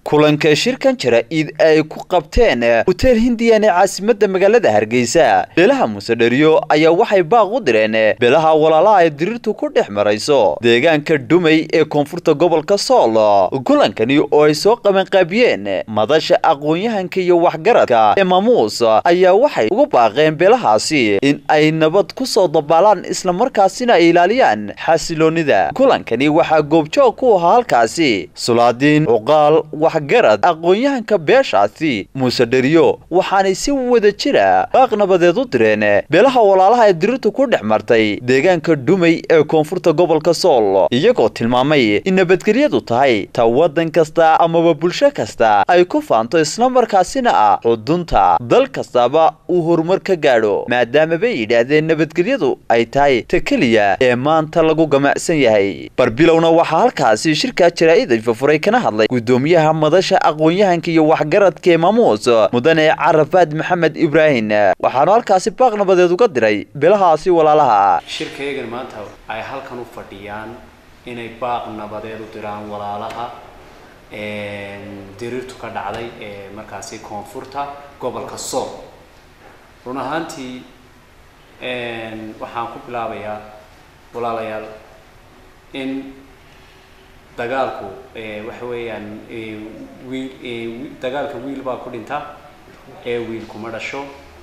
kulanka shirkan jara-id ay ku qabteen hoteel hindiyan ee caasimadda magaalada hargeysa beelaha musedheriyo ayaa waxay baaq u direen beelaha walaalaha ay diriirtu ku dhex marayso deegaanka dhumay ee koonfurta gobolka sool kulankani oo ay soo qabanqaabiyeen madasha aqoon-yahanka iyo waxgaradka ee maamuus ayaa waxay ugu baaqeen beelahaasi in ay nabad ku soo dabaalaan islamarkaasina ay ilaaliyaan xasiloonida kulankani waxaa goobjoog ku ahaa halkaasi sulaadiin cuqaal waxgarad aqoon-yahanka beeshaasi muuse dheriyo waxaanay si wada jira baaq nabadeed u direen beelaha walaalaha ee diriirtu ku dhex martay deegaanka dhumay ee koonfurta gobolka sool iyagoo tilmaamay in nabadgelyadu tahay ta waddan kasta amaba bulsho kasta ay ku faanto islamarkaasina ah xudunta dal kastaba uu horumar ka gaadho maadaama bay yidhaahdeen nabadgelyadu ay tahay ta keliya ee maanta lagu gamacsan yahay barbilowna waxaa halkaasi shirkaa jaraa-id fafuray kana hadlay gudoomiyaha madasha aqoon-yahanka iyo waxgaradka ee maamuus mudane carafaad maxamed ibraahim waxaanu halkaasi baaq nabadeed uga diray beelahaasi walaalaha shirkayagan maanta ay halkan u fadhiyaan inay baaq nabadeed u diraan walaalaha diriirtu ka dhacday ee markaasi koonfurta gobolka sool run ahaantii waxaan ku bilaabayaa walaalayaal in dagaalku waxa weeyaan wiil dagaalka wiil baa ku dhinta ee wiil kuma dhasho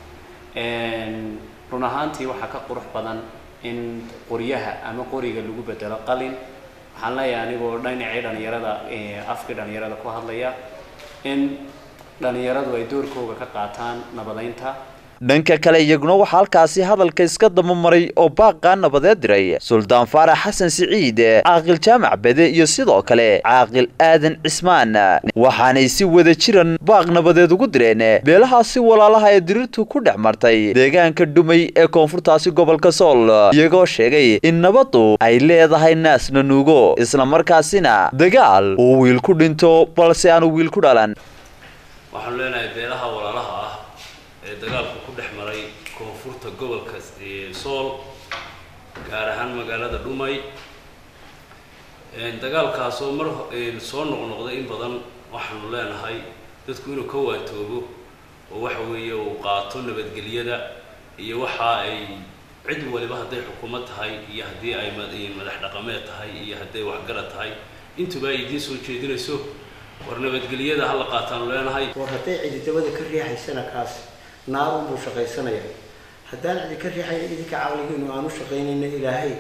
run ahaantii waxaa ka qurux badan in qoryaha ama qoriga lagu bedelo qalin waxaan leeyahay anigoo dhinacii dhalinyarada afkii dhalinyarada ku hadlaya in dhalinyaradu ay doorkooga ka qaataan nabadeynta dhanka kale iyaguna waxaa halkaasi hadalka iska dabamaray oo baaqaa nabadeed diray suldaan faarax xasan siciid caaqil jaamac bede iyo sidoo kale caaqil aadan cismaan waxaanay si wada jiran baaq nabadeed ugu direen beelahaasi walaalaha ee diriirtu ku dhex martay deegaanka dhumay ee koonfurtaasi gobolka sool iyagoo sheegay in nabaddu ay leedahay naasna nuugo islamarkaasina dagaal uu wiil ku dhinto balse aanu wiil ku dhalan waxaanu leenahay beelaha walaalaha ah ee dagaalku ku dhex maray koonfurta gobolka sool gaar ahaan magaalada dhumay dagaalkaasoo mar soo noqnoqday in badan waxaanu leenahay dadku inuu ka waatoobo oo waxa weeye uu qaato nabadgelyada iyo waxa ay cid waliba hadday xukuumad tahay iyo haddii ay madax dhaqameed tahay iyo hadday waxgarad tahay intuba ay idiin soo jeedinayso war nabadgelyada hala qaataanu leenahay war hadday cididabada ka riixaysana kaas naarun buu shaqaysanaya haddaan cidi ka riixaya idinka caqligiinu aanu shaqaynayna ilaahay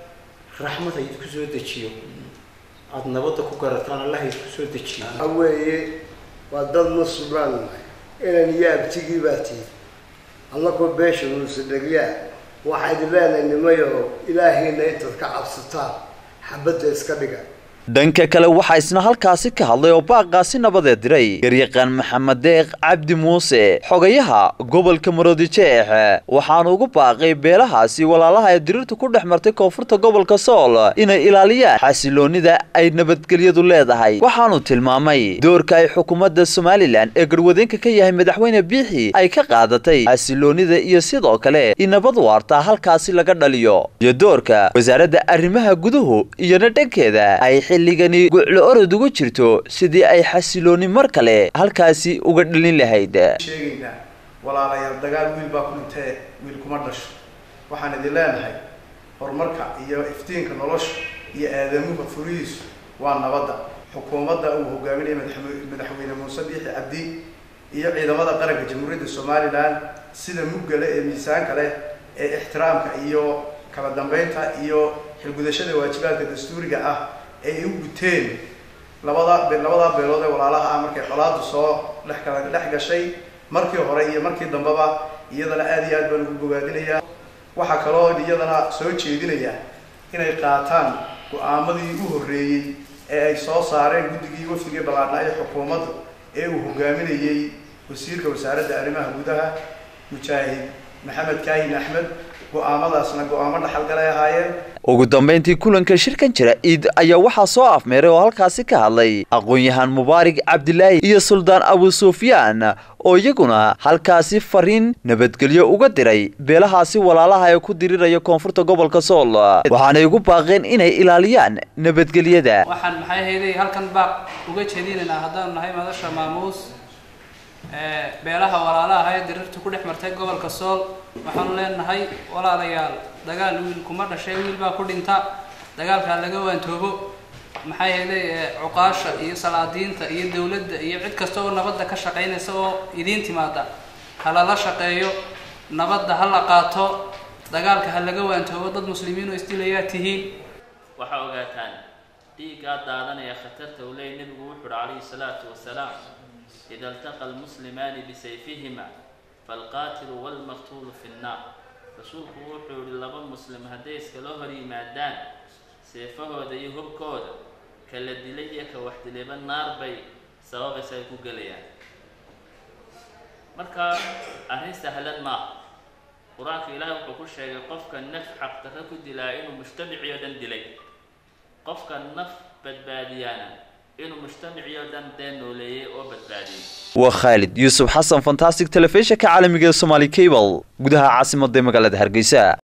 raxmad ha idinku soo dejiyo aada nabadda ku garataan allah ha idinku soo dejiyo weeye waa dad muslimaan inan iyo abtigii baa tihi annakoo beesha muuse dhegyaa waxaa idin leenahay nimayo ilaahayna intaad ka cabsataan xabadda iska dhiga dhanka kale waxaa isna halkaasi ka hadlay oo baaqaasi nabadeed diray garyaqaan maxamed deeq cabdi muuse xogayaha gobolka maroodijeex waxaanu ugu baaqay beelahaasi walaalaha ee diriirtu ku dhex martay koonfurta gobolka sool inay ilaaliyaan xasiloonida ay nabadgelyadu leedahay waxaanu tilmaamay doorka ay xukuumadda somalilan ee garwadeenka ka yahay madaxweyne biixi ay ka qaadatay xasiloonida iyo sidoo kale in nabad waarta halkaasi laga dhaliyo iyo doorka wasaaradda arrimaha guduhu iyona dhankeeda ay xilligani guclo orod ugu jirto sidii ay xasilooni mar kale halkaasi uga dhalin lahayd sheegaynaa walaalayaal dagaal wiil baa ku dhintee wiil kuma dhasho waxaan idin leenahay horumarka iyo iftiinka nolosha iyo aadamuha furihiisu waa nabadda xukuumadda uu hogaaminaya madaxweyne muuse biixi cabdi iyo ciidamada qaranka jamhuuriyadda somalilan sida muggale ee miisaanka leh ee ixtiraamka iyo kala dambeynta iyo xilgudashada waajibaadka dastuuriga ah ay u guteen labada labadaa beelood ee walaalaha ah markay colaadu soo dhex kala dhex gashay markii hore iyo markii dambeba iyadana aada iyo aad baan ugu bogaadinayaa waxaa kaloo iyadana soo jeedinaya inay qaataan go-aamadii u horreeyey ee ay soo saareen guddigii wafdigii ballaadhnaa ee xukuumadda ee uu hogaaminayey wasiirka wasaaradda arrimaha gudaha mujaahid maxamed kaahin axmed go-aamadaasna go-aamo dhaxalgalay ahaayeen ugu dambayntii kulanka shirkan jira iid ayaa waxaa soo afmeeray oo halkaasi ka hadlay aqoon-yahaan mubaarig cabdilaahi iyo suldaan abu sufyaan oo iyaguna halkaasi fariin nabadgelyo uga diray beelahaasi walaalaha ee ku diriraya koonfurta gobolka sool waxaanay ugu baaqeen inay ilaaliyaan nabadgelyada waxaan maxay hayday halkan baaq uga jeedinaynaa haddaanu nahay madasha maamuus beelaha walaalaha ee dirirta ku dhex martay gobolka sool waxaanu leenahay walaalayaal dagaal wiil kuma dhashay wiil baa ku dhinta dagaalkaa laga waantoobo maxay hayday cuqaasha iyo salaadiinta iyo dowladda iyo cid kasta oo nabadda ka shaqaynaysa oo idiin timaada ha lala shaqeeyo nabadda ha la qaato dagaalka ha laga waantoobo dad muslimiin oo isdilayaa tihiin waxaa ogaataan dhiiggaa daadanaya khatarta uu leeyay nebigu wuxu uhi calayhi salaatu wasalaam ida altaqa almuslimaani bisayfihima falqaatilu walmaqtuulu fi nnaar rasuulku wuxuu yihi laba muslim hadday iskala hor yimaadaan seefahooda iyo hubkooda kala dilay iyo ka wax dilayba naar bay sababaysa ay ku gelayaan marka arrin sahlan maaha qur-aanka ilaahay wuxuu ku sheegay qofka naf xaqdarro ku dilaa inuu mujtamacii oo dhan dilay qofka naf badbaadiyaana inuu mujtamacii oo dhan dee nooleeyey oo badbaadiyey waa khaalid yuusuf xasan fantastic telefishinka caalamiga ee somaali cable gudaha caasimadda magaalada hargeysa